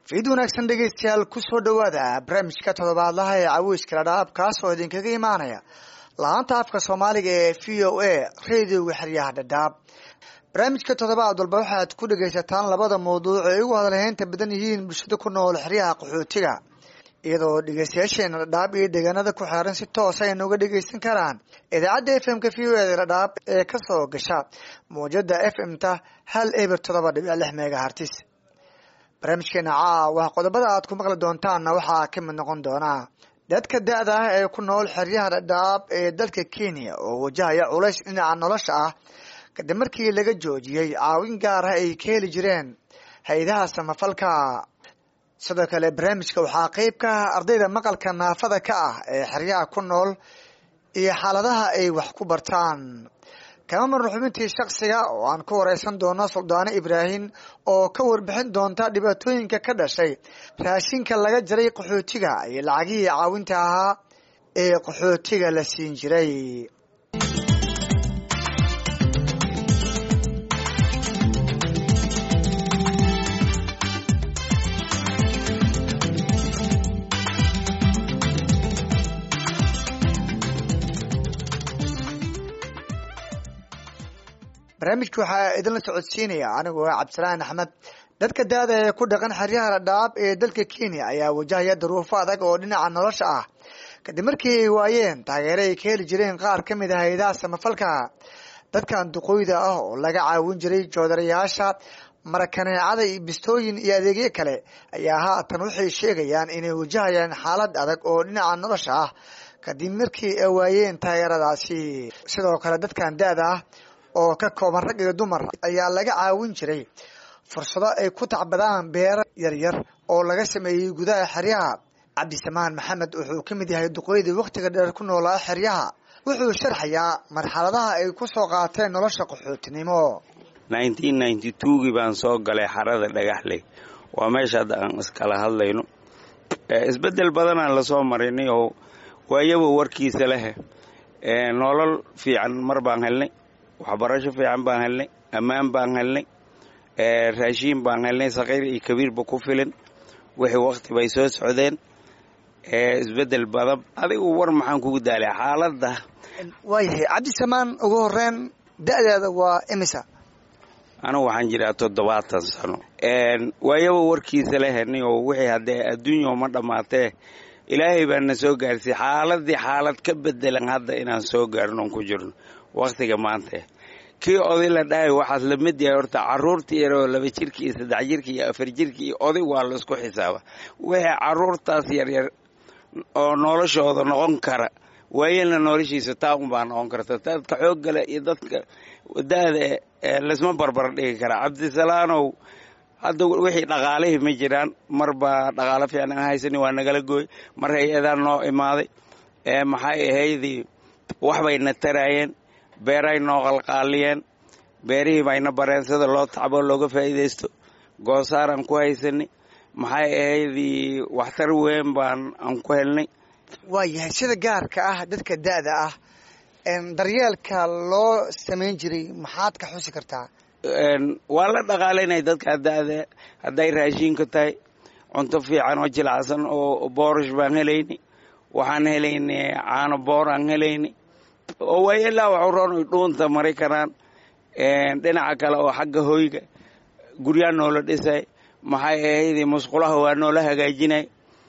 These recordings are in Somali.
fiid wanaagsan dhegeystayaal kusoo dhowaada barnaamijka toddobaadlaha ee caweyska ladhaab kaas oo idinkaga imaanaya laanta afka soomaaliga ee v o a radioga xeryaha dhadhaab barnaamijka toddobaad walba waxaad ku dhegaysataan labada mawduuc ee ugu hadalheynta badan yihiin bulshada ku nool xeryaha qaxootiga iyadoo dhegeystayaasheena dhadhaab iyo deegaanada ku xeeran si toos ay nooga dhegeysan karaan idaacadda f m ka v o e dhadhaab ee kasoo gasha mawjada f m ta hal eber toddoba dhibic lix megahartis barnaamijkeena caawa qodobada aad ku maqli doontaanna waxaa ka mid noqon doonaa dadka da-da ah ee ku nool xeryaha dhadhaab ee dalka kenya oo wajahaya culays dhinaca nolosha ah kadib markii laga joojiyey caawin gaar ah ay ka heli jireen hay-adaha samafalka sidoo kale barnaamijka waxaa qeyb ka ah ardayda maqalka naafada ka ah ee xeryaha ku nool iyo xaaladaha ay wax ku bartaan kama marno xubintii shaksiga oo aan ku wareysan doono suldaano ibraahim oo ka warbixin doonta dhibaatooyinka ka dhashay raashinka laga jaray qaxootiga iyo lacagihii caawinta ahaa ee qaxootiga la siin jiray barnaamijka waxaa idinla socodsiinaya anigu waa cabdisalaan axmed dadka da-da ee ku dhaqan xeryaha dhadhaab ee dalka kenya ayaa wajahaya duruufo adag oo dhinaca nolosha ah kadib markii ay waayeen taageero ay ka heli jireen qaar ka mid ah hay-adaha samafalka dadkan duqooyda ah oo laga caawin jiray joodarayaasha marakaneecada iyo bistooyin iyo adeegyo kale ayaa haatan waxay sheegayaan inay wajahayaan xaalad adag oo dhinaca nolosha ah kadib markii ay waayeen taageeradaasi sidoo kale dadkan da-da ah oo ka kooban rag iyo dumar ayaa laga caawin jiray fursado ay ku tacbadaan beero yaryar oo laga sameeyey gudaha xeryaha cabdisamaan maxamed wuxuu ka mid yahay duqoydii wakhtiga dheer ku noolaa xeryaha wuxuu sharxayaa marxaladaha ay ku soo qaateen nolosha qaxootinimo nineteen ninety twogii baan soo galay xarada dhagaxley waa meesha hadda aan iskala hadlayno isbeddel badanaan lasoo marinay oo waayaba warkiisa leh nolol fiican mar baan helnay waxbarasho fiican baan helnay ammaan baan helnay raashiin baan helnay sakhiir iyo kabiirba ku filan wixii wakti bay soo socdeen isbeddel badan adigu war maxaan kugu daalay xaaladda waayahay cabdisamaan ugu horeyn da-deeda waa imisa anigu waxaan jiraa toddobaatan sano waayaba warkiisa la henay oo wixii haddee adduunya ma dhammaatee ilaahay baa na soo gaarsiiyey xaaladii xaalad ka bedelan hadda inaan soo gaarnoon ku jirno wakhtiga maanta kii oday la dhahay waxaad la mid yahay horta caruurtii yaroo laba jirka iyo saddex jirka iyo afar jirka iyo oday waa laisku xisaaba wixii caruurtaas yaryar oo noloshooda noqon kara waayana noloshiisa taa unbaa noqon karta dadka xooggale iyo dadka da-da laisma barbar dhigi karaa cabdisalaanow hadda wixii dhaqaalihii ma jiraan marbaa dhaqaalo fiican aan haysani waa nagala gooy mar hay-adaan noo imaaday maxay ahaydii waxbayna taraayeen beeray noo qalqaaliyeen beerihii bayna bareen sida loo tacbo looga faa'iidaysto goosaaraan ku haysanay maxay ahaydii waxtar weyn baan aan ku helnay waayahay sida gaarka ah dadka da-da ah daryeelka loo samayn jiray maxaad ka xusi kartaa waa la dhaqaalaynay dadka da-da hadday raashiinka tahay cunto fiican oo jilacsan oo boorish baan helaynay waxaan helaynay caano boor aan helaynay oo waayo ilaa waxu roon ay dhuunta mari karaan dhinaca kale oo xagga hoyga guryaa noola dhisay maxay ahayd musqulaha waa noola hagaajinay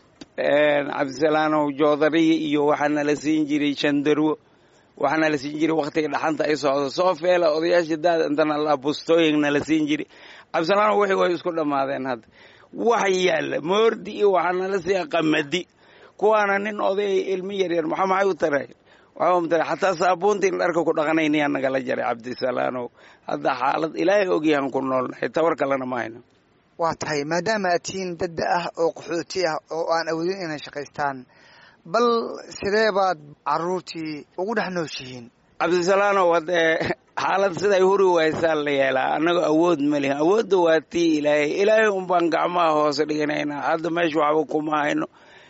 cabdisalaanow joodariya iyo waxaa nala siin jiray shandarwo waxaa nala siin jiray wakhtiga dhaxanta ay socdo soo feela odayaasha daada intana la bustooyin nala siin jiray cabdisalaanow wixii way isku dhammaadeen hadda wax yaalla moordi iyo waxaa nala siiya qamadi kuwaana nin oday ilmi yaryar maxaa maxay u taray xataa saabuuntiin dharka ku dhaqanaynayaa nagala jaray cabdisalaanow hadda xaalad ilaahay ogyahan ku noolnahay tawar kalena ma hayno waa tahay maadaama aad tihiin dadda ah oo qaxooti ah oo aan awoodin inay shaqaystaan bal sidee baad caruurtii ugu dhex nooshihiin cabdisalaanow haddee xaalad siday huri waysaan la yeelaa annagoo awood ma lihin awoodda waa tii ilaahay ilaahay unbaan gacmaha hoose dhiganaynaa hadda meesha waxba kuma hayno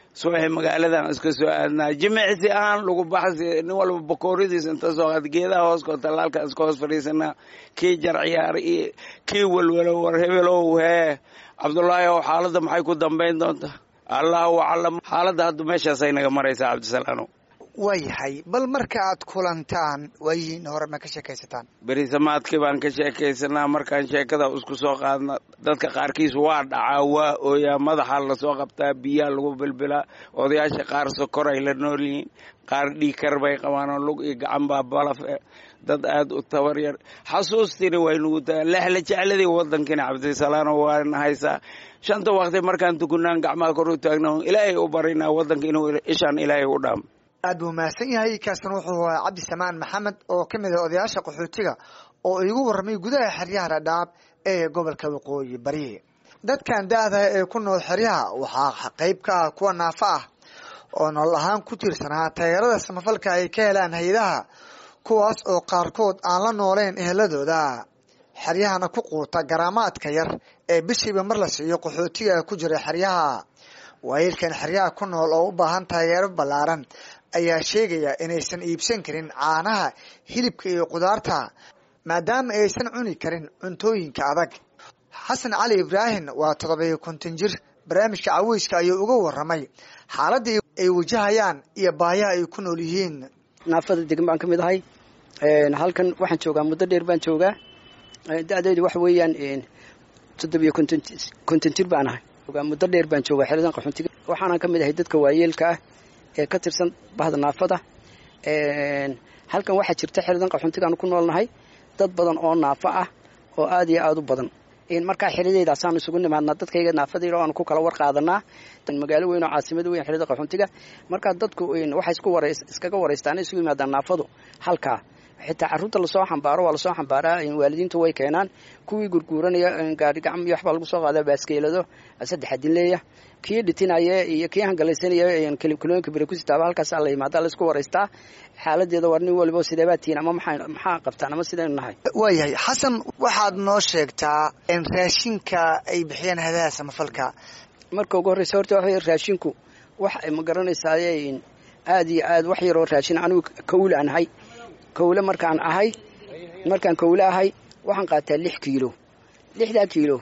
subaxi magaaladan iska soo aadnaa jimicsi ahaan lagu baxsi nin walba bakooradiis inta soo qaad geedaha hooskoo tallaalka iska hoos fadhiisanaa kii jar ciyaar iyo kii walwalo war hebelow hee cabdullaahi ow xaaladda maxay ku dambayn doontaa allahu aclam xaaladda hadda meeshaasay naga maraysaa cabdisalaano waayahay bal marka aad kulantaan waayihiin hore ma ka sheekaysataan berisamaadkii baan ka sheekaysanaa markaan sheekada isku soo qaadna dadka qaarkiis waa dhacaa waa ooyaa madaxa lasoo qabtaa biyaa lagu bilbilaa odayaasha qaar sokoray la nool yihiin qaar dhiikar bay qabaanoo lug iyo gacan baa balaf e dad aad u tabar yar xasuustiina waynugu taga lexla jecladii waddankina cabdisalaano waana haysaa shanta waqti markaan tukunaan gacmaha kor u taagna ilaahay u barinaa waddanka inuu ishaan ilaahay u dhaam aad buu mahadsan yahay kaasna wuxuu ahaa cabdisamaan maxamed oo ka mid ah odayaasha qaxootiga oo igu warramay gudaha xeryaha dhadhaab ee gobolka waqooyi bari dadkan da-da ee ku nool xeryaha waxaa qayb ka ah kuwa naafo ah oo nolol ahaan ku tiirsanaa taageerada samafalka ay ka helaan hay-adaha kuwaas oo qaarkood aan la nooleyn eheladooda xeryahana ku quuta garaamaadka yar ee bishiiba mar la siiyo qaxootiga ku jira xeryaha waayeelkan xeryaha ku nool oo u baahan taageero ballaaran ayaa sheegaya inaysan iibsan karin caanaha hilibka iyo qudaarta maadaama aysan cuni karin cuntooyinka adag xasan cali ibraahim waa todobiyo konton jir barnaamijka caweyska ayuu uga waramay xaaladda ay wajahayaan iyo baayaha ay ku nool yihiin naafada degan baan ka mid ahay halkan waxaan joogaa muddo dheer baan joogaa da-deedu waxa weeyaan toddobiyo konton konton jir baan ahay muddo dheer baan joogaa xeradan qaxoontiga waxaanan ka mid ahay dadka waayeelka ah ee ka tirsan bahda naafada halkan waxaa jirta xeradan qaxoontigaanu ku noolnahay dad badan oo naafo ah oo aad iyo aada u badan markaa xeradeydaasaan isugu nimaadnaa dadkayga naafadayda aanu ku kala war qaadanaa magaalo weyn oo caasimada weyn xerada qaxoontiga markaa dadku waxay isku wara iskaga waraystaan isugu yimaadaan naafadu halkaa xitaa carruurta lasoo xambaaro waa lasoo xambaaraa waalidiintu way keenaan kuwii gurguuranaya gaari gacam iyo waxbaa lagu soo qaadaa baaskeelado saddex adinleeya kii dhitinaya iyo kii hangalaysanaya kilooyinka bere kusitaaba halkaas la yimaada laisku waraystaa xaaladeeda war nin waliba sideebaa tihiin ama maxaa maxaa qabtaan ama sidaynu nahay waayahay xasan waxaad noo sheegtaa raashinka ay bixiyaan hadaha samafalka marka ugu horreysa horta waxa raashinku wax ma garanaysaa aad iyo aad wax yaroo raashin anigu kawle aan ahay kawle markaan ahay markaan kawle ahay waxaan qaataa lix kiilo lixdaa kiilo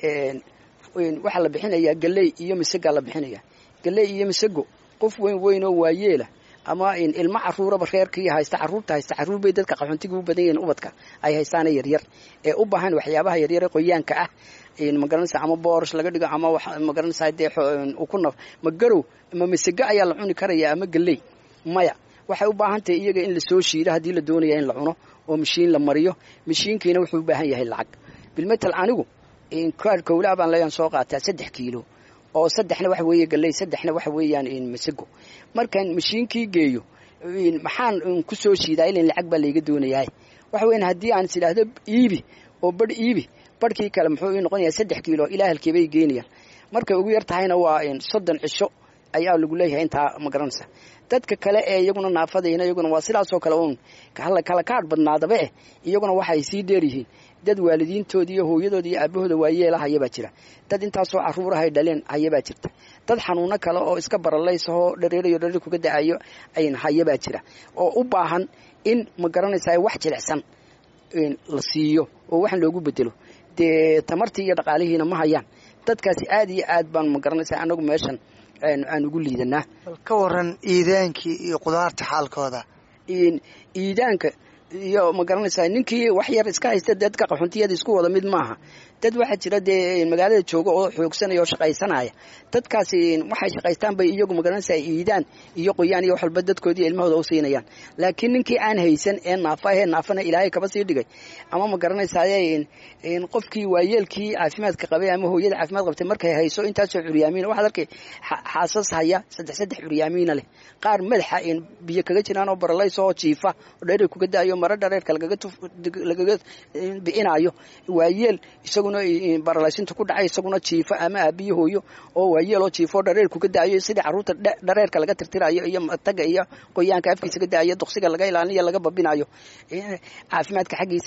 waxaa la bixinayaa galley iyo misagaa la bixinaya galley iyo misago qof weyn weyn oo waayeela ama ilmo caruuraba reerkii haysta caruurta haysta caruur bay dadka qaxoontiga u badan yihiin ubadka ay haystaana yaryar ee u baahan waxyaabaha yaryare qoyaanka ah magaranaysa ama boorosh laga dhigo ama magaranaysa dee ukunaf ma garow ama misago ayaa la cuni karaya ama galley maya waxay u baahan tahay iyaga in lasoo shiido haddii la doonaya in la cuno oo mashiin la mariyo mashiinkiina wuxuu u baahan yahay lacag bilmetal anigu kaar kawlaa baan leeyaan soo qaataa saddex kiilo oo saddexna waxa weeye galley saddexna waxa weeyaan masago markaan mashiinkii geeyo maxaan ku soo shiidaa ilan lacag baa layga doonayaa waxa weyan haddii aan is idhaahdo iibi oo badh iibi badhkii kale muxuu ii noqonayaa saddex kiilo ilaa halkeebay geenayaan markay ugu yar tahayna waa soddon cisho ayaa lagu leeyahay intaa ma garanaysa dadka kale ee iyaguna naafadayna iyaguna waa sidaasoo kale uun kala kaadh badnaadaba eh iyaguna waxay sii dheer yihiin dad waalidiintooda iyo hooyadooda iyo aabahooda waayeela hayabaa jira dad intaasoo caruurahay dhaleen hayabaa jirta dad xanuuno kale oo iska baralaysahoo dhareerayo dhareer kuga da-ayo ayn hayabaa jira oo u baahan in ma garanaysaa wax jilicsan la siiyo oo waxaan loogu bedelo dee tamartii iyo dhaqaalihiina ma hayaan dadkaasi aad iyo aad baan ma garanaysaa anagu meeshan aan ugu liidanaa bal ka waran iidaankii iyo qudaarta xaalkooda iidaanka iyo ma garanaysaa ninkii wax yar iska haysta dadka qaxuntiyada isku wada mid maaha dad waxaa jira dee magaalada jooga oo xoogsanaya oo shaqaysanaya dadkaasi waxay shaqaystaan bay iyagu magaranaysaa iidaan iyo qoyaan iyo wax walba dadkoodii ilmahooda u siinayaan laakiin ninkii aan haysan ee naafa ahee naafana ilaahay kaba sii dhigay ama ma garanaysaa qofkii waayeelkii caafimaadka qabay ama hooyada caafimaad qabtay markay hayso intaasoo curyaamiina waxaad arkay xaasas haya saddex saddex curyaamiina leh qaar madaxa biyo kaga jiraan oo baralays oo jiifa oo dherer kuga daayo maro dhareerka lagaga bi'inaayo waayeel isaguna baralaysinta ku dhacay isaguna jiifo ama aabiyo hooyo oo waayeel oo jiifo dhareer kuga daayo sidii caruurta dhareerka laga tirtirayo iyo taga iyo qoyaanka afkiisa ka daayo duqsiga laga ilaalinayo laga babinayo caafimaadka xaggiisa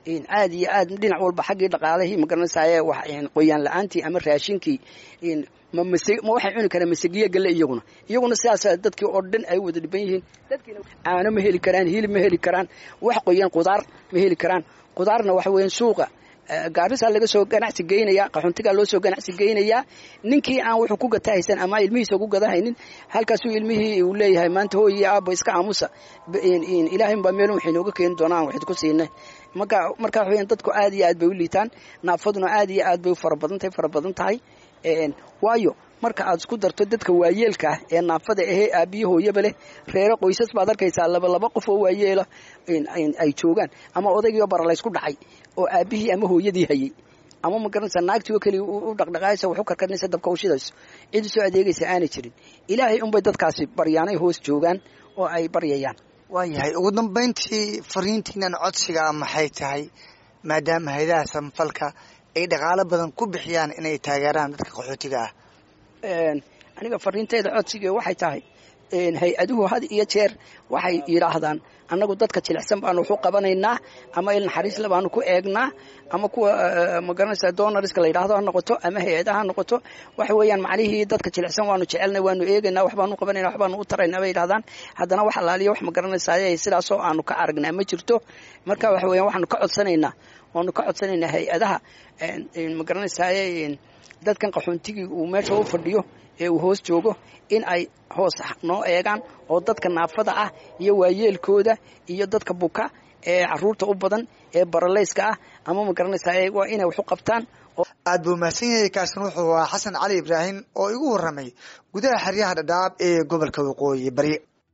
aad iyo aad dhinac walba xaggii dhaqaalihii magaranaysaye qoyaan la-aantii ama raashinkii ma ma waxay cuni karaan masegiya galle iyaguna iyaguna sidaas dadkii oo dhan ay wada dhiban yihiin dadkiina caano ma heli karaan hilib ma heli karaan wax qoyaan qudaar ma heli karaan qudaarna waxa weeyaan suuqa gaarisaa laga soo ganacsi geynaya qaxuntigaa loo soo ganacsi geynayaa ninkii aan wuxuu ku gata haysan ama ilmihiisa ku gadahaynin halkaasuu ilmihii uu leeyahay maanta hooyi aabo iska aamusa ilaahay baa meel waxay nooga keeni doonaa aan waxid ku siinay marka marka waxa weeyaan dadku aad iyo aad bay u liitaan naafaduna aad iyo aad bay u fara badan tahay fara badan tahay waayo marka aad isku darto dadka waayeelka ah ee naafada ahee aabiyo hooyaba leh reero qoysas baad arkaysaa laba laba qof oo waayeela ay joogaan ama odaygiioo baralaysku dhacay oo aabihii ama hooyadii hayey ama ma garanaysaa naagtii oo keliya u dhaqdhaqaaysa wax u karkarinaysa dabka u shidayso cid u soo adeegaysa aanay jirin ilaahay unbay dadkaasi baryaanay hoos joogaan oo ay baryayaan waayahay ugu dambayntii fariintiinan codsiga maxay tahay maadaama haydaha samafalka ay dhaqaalo badan ku bixiyaan inay taageeraan dadka qaxootiga ah aniga fariinteeda codsiga waxay tahay hay-aduhu had iyo jeer waxay yidhaahdaan annagu dadka jilicsan baanu waxu qabanaynaa ama il naxariisle baanu ku eegnaa ama kuwa magaranaysa donariska la yidhahdo ha noqoto ama hay-adaha ha noqoto waxa weeyaan macnihii dadka jilicsan waanu jecelnay waanu eegaynaa waxbaanu qabanayna waxbaanu u taraynaa bay yidhahdaan haddana wax alaaliya wax magaranaysaay sidaasoo aanu ka aragnaa ma jirto marka waxa weeyaan waxaanu ka codsanaynaa waanu ka codsanaynaa hay-adaha magaranaysaay dadkan qaxoontigii uu meesha u fadhiyo ee uu hoos joogo in ay hoos noo eegaan oo dadka naafada ah iyo waayeelkooda iyo dadka buka ee caruurta u badan ee baralayska ah ama ma garanaysaa waa inay wax u qabtaan aad buu mahadsan yahay kaasin wuxuu ahaa xasan cali ibraahim oo igu warramay gudaha xeryaha dhadhaab ee gobolka waqooyi bari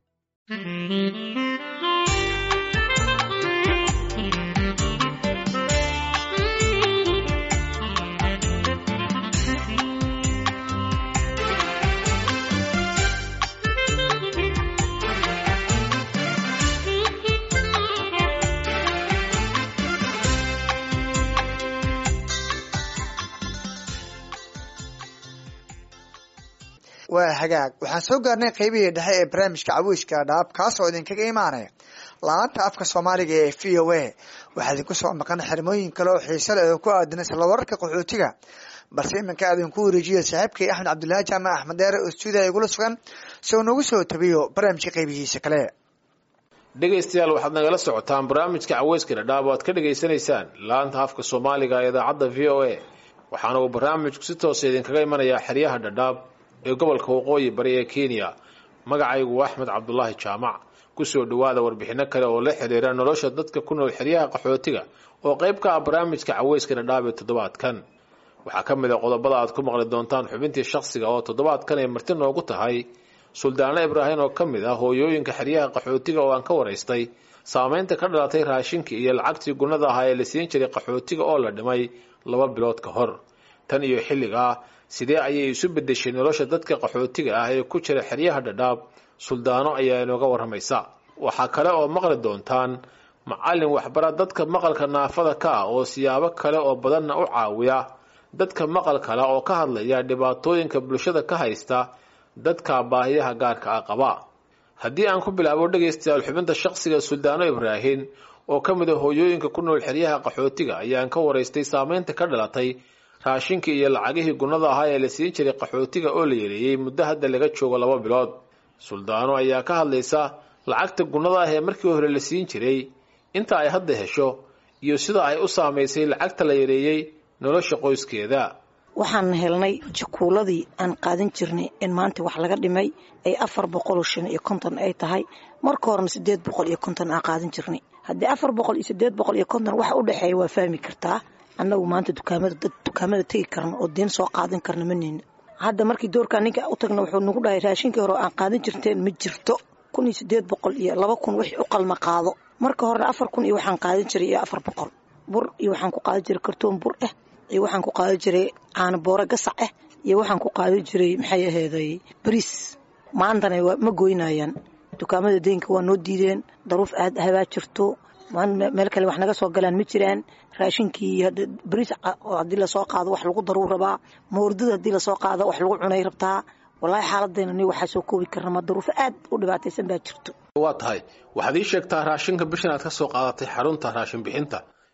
waa hagaag waxaan soo gaarnay qeybihii dhexe ee barnaamijka caweyska dhaab kaasoo idinkaga imaanaya laanta afka soomaaliga ee v o a waxaa idinku soo maqan xirmooyin kale oo xiise leh oo ku aadan isla wararka qaxootiga balse iminka aadinku wareejiya saaxiibkay axmed cabdulaahi jaamac axmed dheere oo stuudiya igula sugan si uu nagu soo tabiyo barnaamijka qeybihiisa kale dhegaystayaal waxaad nagala socotaan barnaamijka caweyska dhadhaab oo aad ka dhagaysanaysaan laanta afka soomaaliga ee idaacadda v o a waxaana uu barnaamijku si toosa idinkaga imanayaa xeryaha dhadhaab ee gobolka waqooyi bari ee kenya magacaygu waa axmed cabdulaahi jaamac kusoo dhowaada warbixino kale oo la xiriira nolosha dadka ku nool xeryaha qaxootiga oo qayb ka ah barnaamijka caweyska dhadhaab ee toddobaadkan waxaa ka mid a qodobada aad ku maqli doontaan xubintii shakhsiga oo toddobaadkan ay marti noogu tahay suldaano ibraahim oo ka mid ah hooyooyinka xeryaha qaxootiga oo aan ka waraystay saameynta ka dhalatay raashinkii iyo lacagtii gunnada ahaa ee la siin jiray qaxootiga oo la dhimay laba bilood ka hor tan iyo xilligaa sidee ayay isu bedeshay nolosha dadka qaxootiga ah ee ku jira xeryaha dhadhaab suldaano ayaa inooga warramaysa waxaa kale oo maqli doontaan macallin waxbara dadka maqalka naafada ka ah oo siyaabo kale oo badanna u caawiya dadka maqalkala oo ka hadlaya dhibaatooyinka bulshada ka haysta dadka baahiyaha gaarka ah qaba haddii aan ku bilaabo dhegaystayaal xubinta shaqsiga suldaano ibraahim oo ka mid a hooyooyinka ku nool xeryaha qaxootiga ayaan ka waraystay saameynta ka dhalatay raashinkii iyo lacagihii gunnada ahaa ee la siin jiray qaxootiga oo la yareeyey muddo hadda laga joogo laba bilood suldaano ayaa ka hadlaysa lacagta gunnada ah ee markii hore la siin jiray inta ay hadda hesho iyo sida ay u saamaysay lacagta la yareeyey nolosha qoyskeeda waxaan helnay jakuuladii aan qaadan jirnay in maanta wax laga dhimay ay afar boqoloo shan iyo konton ay tahay marka horena sideed boqol iyo konton aan qaadan jirnay haddii afar boqol iyo sideed boqol iyo konton waxa u dhexeeya waa fahmi kartaa annagu maanta dukaamada dad dukaamada tegi karna oo deen soo qaadan karna ma neyno hadda markii doorkaa ninka u tagna wuxuu nagu dhahay raashinkii hore aan qaadan jirteen ma jirto kun iyo sideed boqol iyo laba kun wixii u qalma qaado marka horena afar kun iyo waxaan qaadan jiray iyo afar boqol bur iyo waxaan ku qaadan jiray kartoon bur ah iyo waxaan ku qaadan jiray caano boore gasac ah iyo waxaan ku qaadan jiray maxay aheeday bariis maantana ma goynayaan dukaamada deynka waa noo diideen daruuf aad habaa jirto meel kale wax naga soo galaan ma jiraan raashinkii bariis haddii lasoo qaado wax lagu daruu rabaa moordada haddii lasoo qaado wax lagu cunay rabtaa walaahi xaaladayna ni waxaa soo koobi karna ma daruufo aad u dhibaataysan baa jirto waa tahay waxaad ii sheegtaa raashinka bishan aad ka soo qaadatay xarunta raashin bixinta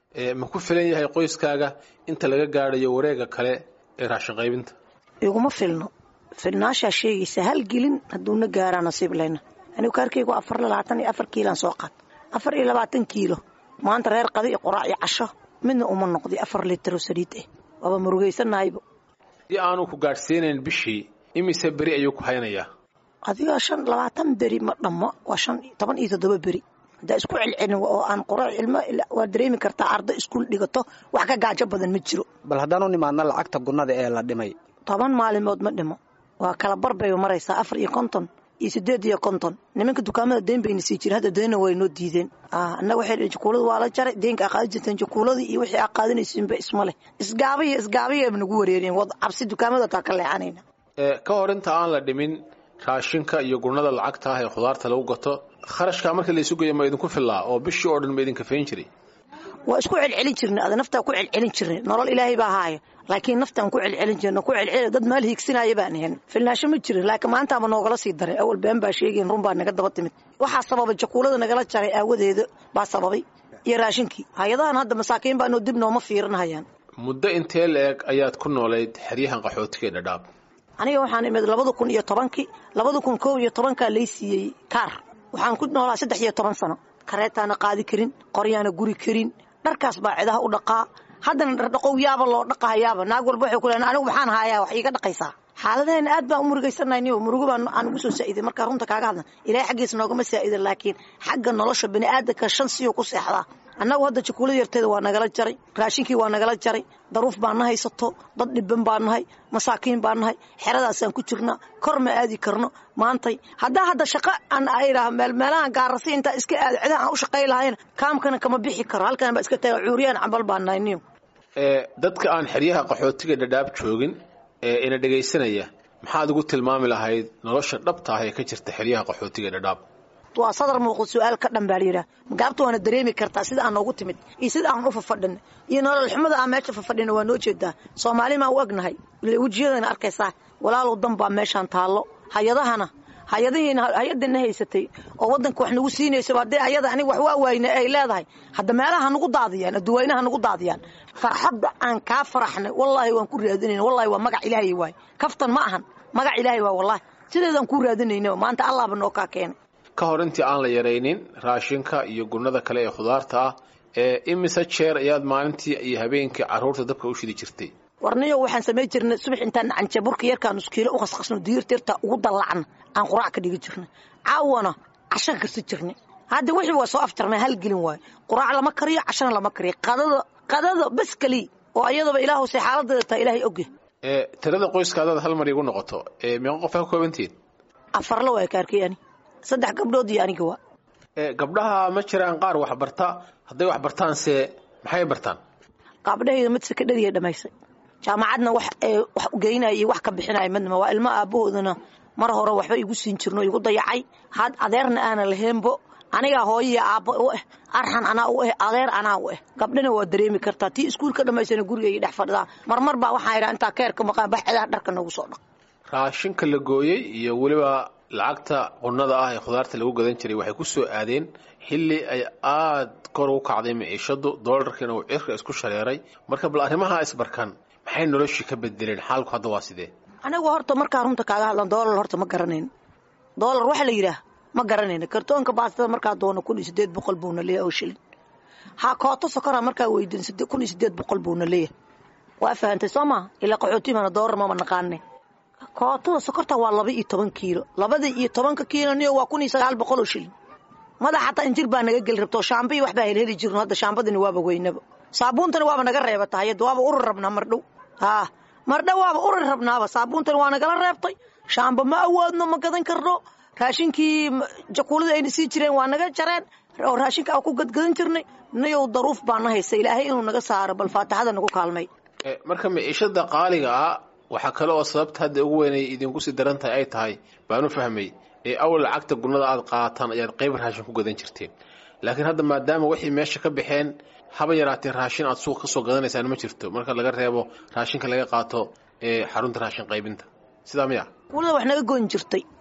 ma ku filan yahay qoyskaaga inta laga gaadhayo wareega kale ee raashin qaybinta iguma filno filnaashaa sheegaysa hal gelin hadduuna gaaraa nasiib leyna anigu kaarkaygu afar labaatan iyo afar kiilaan soo qaad afar iyo labaatan kiilo maanta reer qada iyo qoraac iyo casho midna uma noqday afar litro saliid ah waaba murugaysanahaybo si aanu ku gaadhsiinayn bishii imise beri ayuu ku haynayaa adiga shan labaatan beri ma dhammo waa shan toban iyo toddoba beri haddaa isku celcelin oo aan qoraac ilmo waa dareemi kartaa ardo iskuul dhigato wax ka gaajo badan ma jiro bal haddaan u nimaadna lacagta gunnada ee la dhimay toban maalimood ma dhimo waa kala bar bay maraysaa afar iyo konton iyo sideed iyo konton nimanka dukaamada deen bayna sii jiren hadda deenna way noo diideen annaga waxay dhn jakuulada waa la jaray deenka aa qaadi jirteen jakuuladii iyo wixii aa qaadanaysiinba isma leh isgaabiya isgaabiya nagu wareereen wad cabsi dukaamada taa ka leexanayna ka hor inta aan la dhimin raashinka iyo gurnada lacagta ah ee khudaarta lagu gato kharashkaa markii la isu geeyo ma idinku fillaa oo bishii oo dhan ma idinka fayn jiray waa isku celcelin jirnay ada naftaa ku celcelin jirnay nolol ilaahay baa haaya laakiin naftaan ku celcelin jirna ku celceli dad maal hiigsinaya baan ahayn filnaasho ma jirin laakiin maantaaba noogala sii daray awal been baa sheegayn run baa naga daba timid waxaa sababay jakuulada nagala jaray aawadeeda baa sababay iyo raashinkii hay-adahan hadda masaakiin baanoo dib nooma fiirinahayaan muddo intee la-eg ayaad ku noolayd xeryahan qaxootiga ee dhadhaab aniga waxaan imid labada kun iyo tobankii labada kun kow iyo tobankaa lay siiyey kaar waxaan ku noolaa saddex iyo toban sano kareetaana qaadi karin qoryaana guri karin dharkaas baa cidaha u dhaqaa haddana dhardhaqow yaaba loo dhaqahayaaba naag walba waxay ku leean anigu maxaan haayaa wax iiga dhaqaysaa xaaladaheenna aad baan u murugaysanayniyo murugo baa aan ugu soo saa'iday markaa runta kaaga hadlan ilaahay xaggiisa noogama saa'idin laakiin xagga nolosha bini aadamka shan siyuu ku seexdaa annagu hadda jakuulada yarteeda waa nagala jaray raashinkii waa nagala jaray daruuf baan na haysato dad dhiban baan nahay masaakiin baan nahay xeradaasaan ku jirnaa kor ma aadi karno maantay haddaa hadda shaqo aan idhaah meelmeelahan gaarasi intaa iska aado cidaha aan u shaqay lahayna kaamkana kama bixi karo halkan baa iska taga cuuriyaan cambal baan nahay niyo dadka aan xeryaha qaxootiga dhadhaab joogin ee ina dhegaysanaya maxaad ugu tilmaami lahayd nolosha dhabta ah ee ka jirta xeryaha qaxootiga dhadhaab waa sadar muuqda su-aal ka dhan baa layidhaha magaabta waana dareemi kartaa sida aan noogu timid iyo sida aan u fafadhin iyo nolol xumada aan meesha fafadhina waa noo jeedaa soomaali maa u egnahay wejiyadana arkaysaa walaalow dan baa meeshaan taallo hay-adahana hay-adihiina hay-adana haysatay oo waddanka wax nagu siinaysaba haddee ayada aniga wax waa waayna ay leedahay hadda meelaha nagu daadiyaan adduwaynaha nagu daadiyaan farxadda aan kaa faraxnay wallaahi waan ku raadinayna wallahi waa magac ilaahay waay kaftan ma ahan magac ilaahay waay wallahi sideedaan ku raadinayna maanta allaaba noo kaa keenay ka hor intii aan la yaraynin raashinka iyo gunnada kale ee khudaarta ah ee imise jeer ayaad maalintii iyo habeenkii carruurta dabka u shidi jirtay warniyo waxaan samay jirnay subax intaan canjaburka yarkaan nuskiilo u qasqasno diirta yartaa ugu dallacna aan quraac ka dhigi jirnay caawana cashan karsi jirnay hadda wixii waa soo afjarnay hal gelin waayo quraac lama kariyo cashana lama kariyo qadada qadada bas keliya oo ayadaba ilaahu say xaaladeeda taa ilaahay ogya ee tirada qoyskaadaad hal mar igu noqoto ee meeqa qof ka koobantihiin afarla waa kaarkay ani saddex gabdhood iyo aniga waa ee gabdhaha ma jiraan qaar wax barta hadday wax bartaanse maxay bartaan qaabdhahayda mid sekadhadiya dhamaysay jaamacadna wax wax geynaya iyo wax ka bixinaya midnama waa ilmo aabahoodana mar hore waxba igu siin jirno igu dayacay had adeerna aana lahaynbo anigaa hooyaya aabba u ah arxan anaa u ah adeer anaa u ah gabdhana waa dareemi kartaa tii iskuulka dhamaysana guriga iyo dhex fadhidaa marmar baa waxaan idhaa intaa keerka maqaan bax cidaha dharka nagu soo dhaq raashinka la gooyey iyo weliba lacagta qunnada ah ee khudaarta lagu gadan jiray waxay ku soo aadeen xilli ay aad kor ugu kacday maciishadu doolarkiina uu cirka isku shareeray marka bal arrimaha isbarkan maxay noloshii ka bedeleen xaalku hadda waa sidee anigu horta markaa runta kaaga hadlan doolar horta ma garanayn doolar waxa la yidhaah ma garanayna kartoonka baastada markaa doono kun iyo sideed boqol buuna leeyahay oo shilin ha kooto sokora markaa weydiin kun iyo sideed boqol buuna leeyahay waa fahantay soo maha ilaa qaxootimana doolar mama naqaane kootada sokorta waa laba iyo toban kiilo labada iyo tobanka kiilo niyo waa kun iyo sagaal boqol oo shilin madax xataa injir baa naga geli rabto shaamba iyo waxbaa helheli jirno hadda shaambadani waaba weynaba saabuuntani waaba naga reebata hayadda waaba urur rabnaa mardhow haa mardhow waaba urur rabnaaba saabuuntani waa nagala reebtay shaamba ma awoodno ma gadan karno raashinkii jakuuladii ayna sii jireen waa naga jareen oo raashinka aan ku gadgadan jirnay nayow daruuf baa na haysa ilaahay inuu naga saaro bal faataxada nagu kaalmay marka maciishada qaaliga ah waxaa kale oo sababta hadda ugu weynay idinku sii daran tahay ay tahay baanu fahmay ee awal lacagta gunnada aad qaataan ayaad qayb raashin ku gadan jirteen laakiin hadda maadaama waxay meesha ka baxeen haba yaraatee raashin aad suuq ka soo gadanaysaan ma jirto marka laga reebo raashinka laga qaato ee xarunta raashin qaybinta sidaa miya jakuulada wax naga goyn jirtay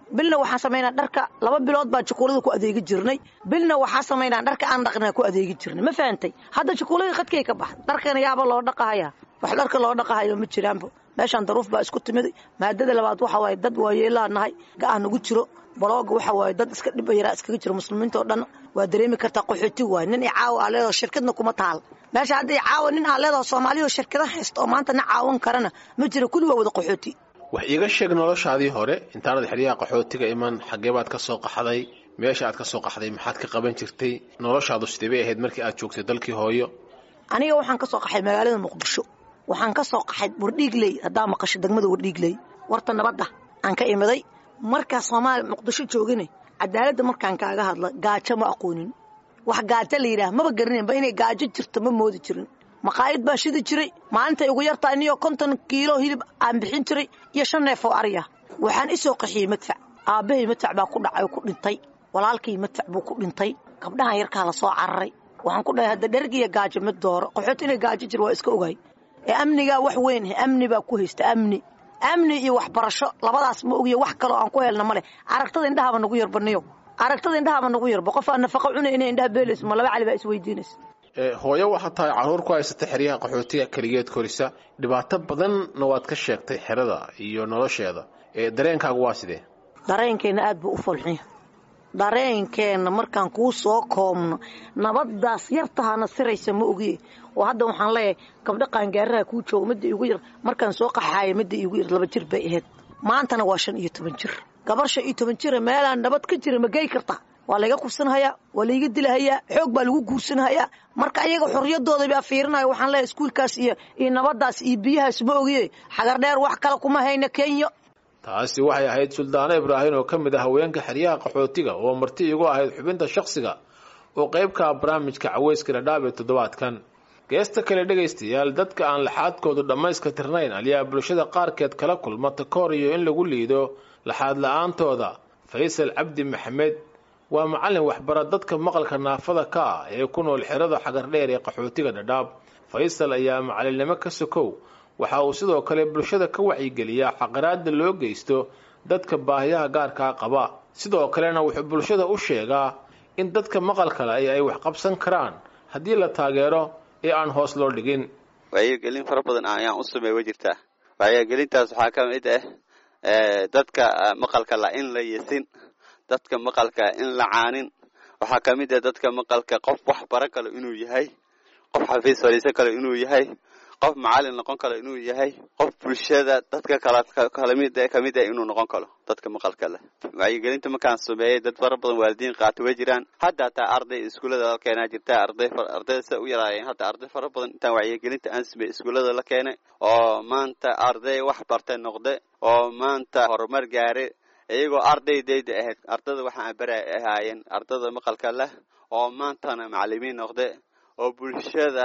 bilna waxaan samaynaa dharka laba bilood baan jukuulada ku adeegi jirnay bilna waxaa samaynaa dharka aan dhaqnaa ku adeegi jirnay ma fahantay hadda jukuuladii khadkay ka baxda dharkana yaaba loo dhaqahaya wax dharka loo dhaqahayo ma jiraanba meeshaan daruuf baa isku timid maadada labaad waxa waaye dad waayeelaa nahay ga-a nagu jiro balooga waxa waaye dad iska dhib yaraa iskaga jiro muslimiinta oo dhan waa dareemi kartaa qaxooti waay nin i caawa aa leedaho shirkadna kuma taal meesha hadda i caawa nin aa leedaho soomaaliya oo shirkada haysta oo maanta na caawan karana ma jiro kulli waa wada qaxooti wax iiga sheeg noloshaadii hore intaanad xeryaha qaxootiga iman xaggee baad ka soo qaxday meesha aad ka soo qaxday maxaad ka qaban jirtay noloshaadu sidee bay ahayd markii aad joogtay dalkii hooyo aniga waxaan ka soo qaxay magaalada muqdisho waxaan ka soo qaxay wardhiigley haddaa maqasho degmada wardhiigley warta nabadda aan ka imiday markaa soomaaliya muqdisho joogine cadaaladda markaan kaaga hadla gaajo ma aqoonin wax gaajo la yidhaah maba garaninba inay gaajo jirto ma moodi jirin maqaayad baa shidi jiray maalintay ugu yartaa iniyo konton kiilo hilib aan bixin jiray iyo shan neef oo ariya waxaan isoo qaxiyey madfac aabbahay madfac baa ku dhacay oo ku dhintay walaalkay madfac buu ku dhintay gabdhahan yarkaa la soo cararay waxaan ku dhahay hadda dhergiya gaajo mid dooro qaxoot inay gaajo jir waa iska ogaay ee amnigaa wax weyn amni baa ku haysta amni amni iyo waxbarasho labadaas ma ogiyo wax kaloo aan ku helna male aragtada indhahaba nagu yarbaniyo aragtada indhahaba nagu yarba qof aan nafaqa cunay inay indhaha beelayso ma laba cali baa isweydiinaysa hooyo waxaad tahay carruur ku haysata xeryaha qaxootiga keligeed korisa dhibaato badanna waad ka sheegtay xerada iyo nolosheeda dareenkaagu waa sidee dareenkeenna aad buu u folxiya dareenkeenna markaan kuu soo koobno nabadaas yartahana siraysa ma ogiye oo hadda waxaan leeyahay gabdho qaangaaraha kuu jooga midda iigu yar markaan soo qaxaaya midda iigu yar laba jir bay ahayd maantana waa shan iyo toban jir gabar shan iyo toban jira meelaan nabad ka jira ma gey kartaa waa layga kubsanhayaa waa layga dilahayaa xoog baa lagu guursanhayaa marka ayaga xorriyadooda baa fiirinaya waxaan leeyahay iskuulkaas iyo iyo nabadaas iyo biyahaas ma ogiye xagar dheer wax kale kuma hayna kenya taasi waxay ahayd suldaano ibraahim oo ka mid ah haweenka xeryaha qaxootiga oo marti igu ahayd xubinta shakhsiga oo qaybka barnaamijka caweyska dhadhaab ee toddobaadkan geesta kale dhegaystayaal dadka aan laxaadkoodu dhammayska tirnayn ayaa bulshada qaarkeed kala kulma takoor iyo in lagu liido laxaad la-aantooda faysal cabdi maxamed waa macallin waxbara dadka maqalka naafada ka ah ee ku nool xerada xagardheer ee qaxootiga dhadhaab faysal ayaa macallinnimo ka sokow waxa uu sidoo kale bulshada ka wacyigeliyaa xaqaraada loo geysto dadka baahiyaha gaarkaa qaba sidoo kalena wuxuu bulshada u sheegaa in dadka maqalkale ay wax qabsan karaan haddii la taageero ee aan hoos loo dhigin wacyigelin fara badan ayaan u sameey wa jirtaa wacyigelintaas waxaa ka mid ah dadka maqalka la in la yesin dadka maqalka in la caanin waxaa ka mid ah dadka maqalka qof wax baran kalo inuu yahay qof xafiis fadhiisan kalo inuu yahay qof macallin noqon kalo inuu yahay qof bulshada dadka kalakamid kamid ah inuu noqon kalo dadka maqalka leh wacyigelinta markaan sameeyey dad fara badan waalidiin qaata way jiraan hadda hataa arday iskuullada la keenaa jirta arday ardayda sa u yaraayeen hadda arday fara badan intaan wacyigelinta aan sameeyey iskuullada la keenay oo maanta arday wax bartay noqde oo maanta horumar gaare iyagoo ardaydayda ahayd ardada waxaan bara ahaayeen ardada maqalka leh oo maantana macallimiin noqde oo bulshada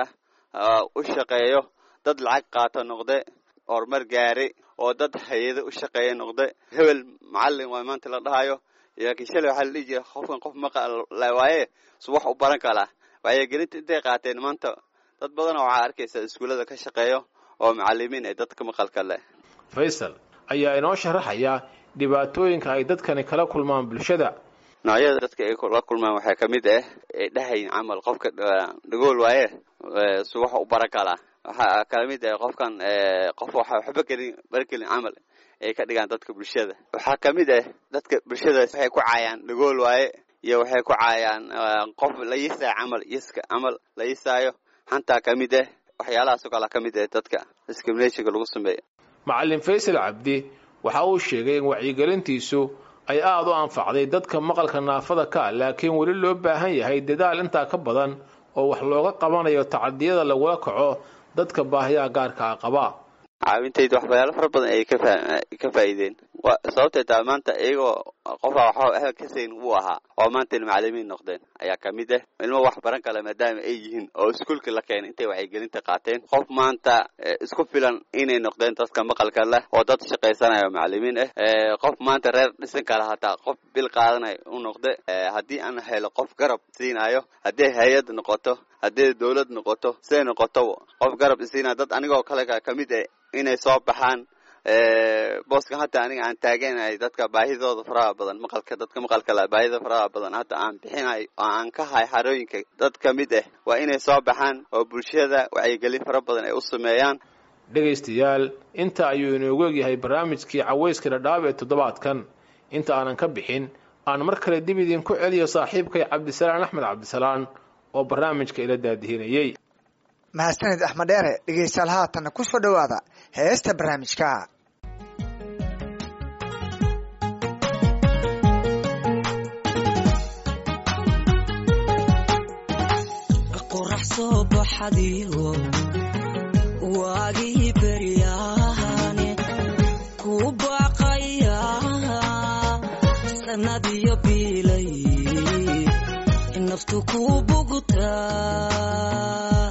u shaqeeyo dad lacag qaato noqde horumar gaare oo dad hay-ado u shaqeeya noqde hebel macallin waa maanta la dhahayo laakiin shalay waxaa la dhihi jira qofkan qof maqal waaye su wax u baran kalaa wacyigelinta intay qaateen maanta dad badanoo waxaa arkaysa iskuullada ka shaqeeyo oo macallimiin ee dadka maqalka leh faysal ayaa inoo sharaxaya dhibaatooyinka ay dadkani kala kulmaan bulshada noocyada dadka ay la kulmaan waxaa ka mid ah ay dhahayn camal qofka dhagool waaye su wax u baran kalaa waxaa kala mid ah qofkan qof waxa waxba gelin baragelin camal ay ka dhigaan dadka bulshada waxaa ka mid ah dadka bulshada waxay ku caayaan dhagool waaye iyo waxay ku caayaan qof la yisaayo camal yiska camal la yisaayo xantaa ka mid ah waxyaalahaasoo kala ka mid ah dadka discriminationka lagu sameeyo macallin faysal cabdi waxa uu sheegay in wacyigelintiisu ay aada u anfacday dadka maqalka naafada ka laakiin weli loo baahan yahay dadaal intaa ka badan oo wax looga qabanayo tacadiyada lagula kaco dadka baahiyaha gaarkaa qaba caawintayda waxyaalo fara badan ayay ka faa'iideen sababtay taa maanta iyagoo qofaa waxba ahel ka sayn wuu ahaa oo maanta macallimiin noqdeen ayaa ka mid ah ilmo wax baran kale maadaama ay yihiin oo iskuulka la keenay intay wacyigelinta qaateen qof maanta isku filan inay noqdeen dadka maqalka leh oo dad shaqaysanayo macallimiin ah qof maanta reer dhisan kala hataa qof bil qaadanayo u noqde haddii aan helo qof garab siinayo haddii hay-ad noqoto haddii dawlad noqoto siday noqoto qof garab isiinaya dad anigoo kale ka mid ah inay soo baxaan booska hadda aniga aan taaganahay dadka baahidooda faraha badan maqalka dadka maqalka la baahida faraha badan hadda aan bixinayo oo aan ka hay xarooyinka dad ka mid ah waa inay soo baxaan oo bulshada wacyigelin fara badan ay u sameeyaan dhegaystayaal inta ayuu inoogu egyahay barnaamijkii cawayska dhadhaab ee toddobaadkan inta aanan ka bixin aan mar kale dib idinku celiyo saaxiibkay cabdisalaan axmed cabdisalaan oo barnaamijka ila daadihinayey mahadsanid axmed dheere dhegeystayaal haatanna ku soo dhowaada heesta barnaamijka qorax soo baxadiyo waagii beryahane ku baaqaya sanadiyo biilay naftu ku bugtaa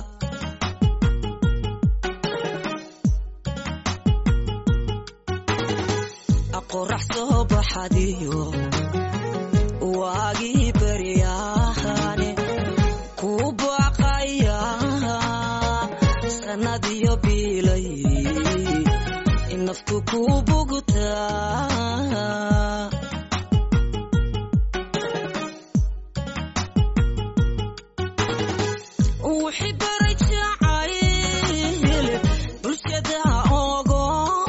qorax soo baxadiyo waagii beryahane ku baaqaya sanadiyo biilay naftu ku bugtaa wixii baray jacayl bulshada ogo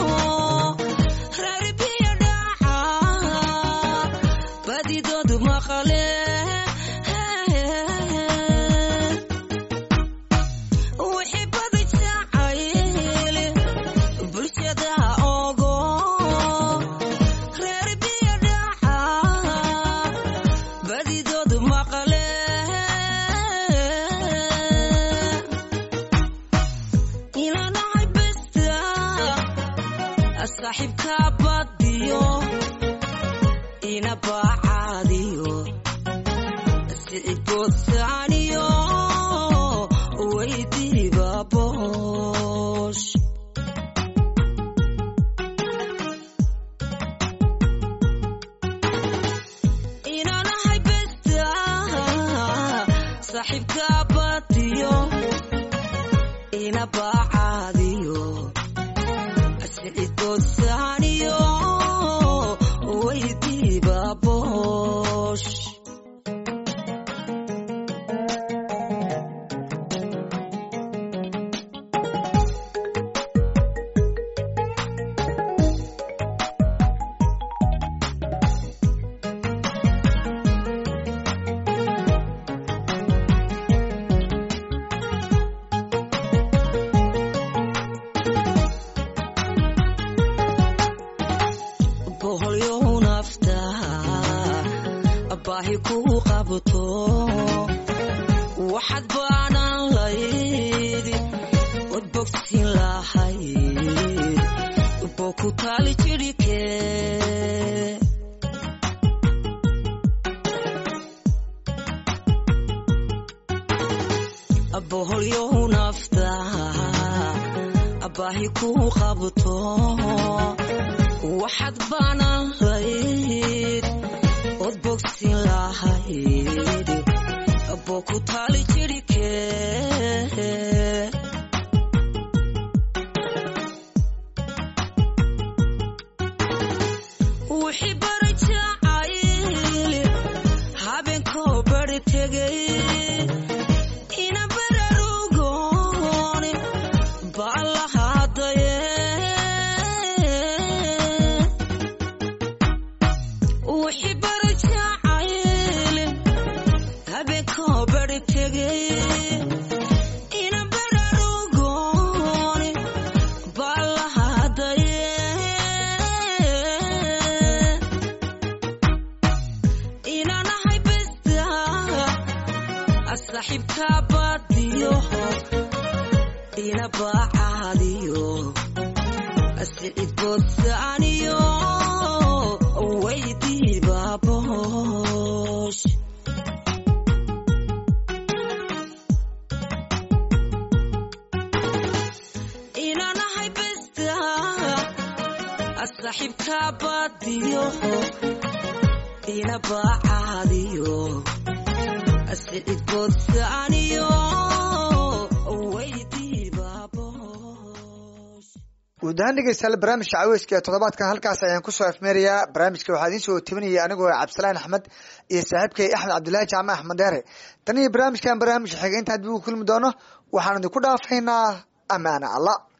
reer biyo dhaca badidoodu maqale wixii baday jacayl bulshada ogo reer biyo dhaca badidoodu maqale ilanahay besta saaxiibka badiyo ina baacaadiyo siciboosaaniyo weydiiba boosh inanahay besta saaxiibka badiyo ina baacaadiyo siciboosaaniyo weydiiba boosh boholyow nafta baahi ku qabto waxaad baanan layd od bogsin lahayd bo ku taali jirhike boholyow nafta baahi ku qabto waxaad baanan layd od bogsin lahayd bo ku taali jirhike wixii baray jacayl habeenkoo bari tegay ina bararugoon baan lahaadaye wixii baray jacayl habeenkoo bari tegay ina bararugoon baan lahaadaye inanahay besta saaxiibka badiyo ina baacaadiyo siciboosaaniyo weydiiba boosh inanahay besta saaxiibka badiyo ina baacaadiyo siciboosaaniyo weydiiba boosh guud ahaan dhegeystayaal barnaamijka caweyska ee toddobaadkan halkaas ayaan kusoo afmeerayaa barnaamijka waxaa idiin soo tebinaya anigoo cabdisalaan axmed iyo saaxiibkay axmed cabdullaahi jaamac axmed deere tan iyo barnaamijkan barnaamij xigay inta hadii uu kulmi doono waxaan idinku dhaafaynaa amaana allah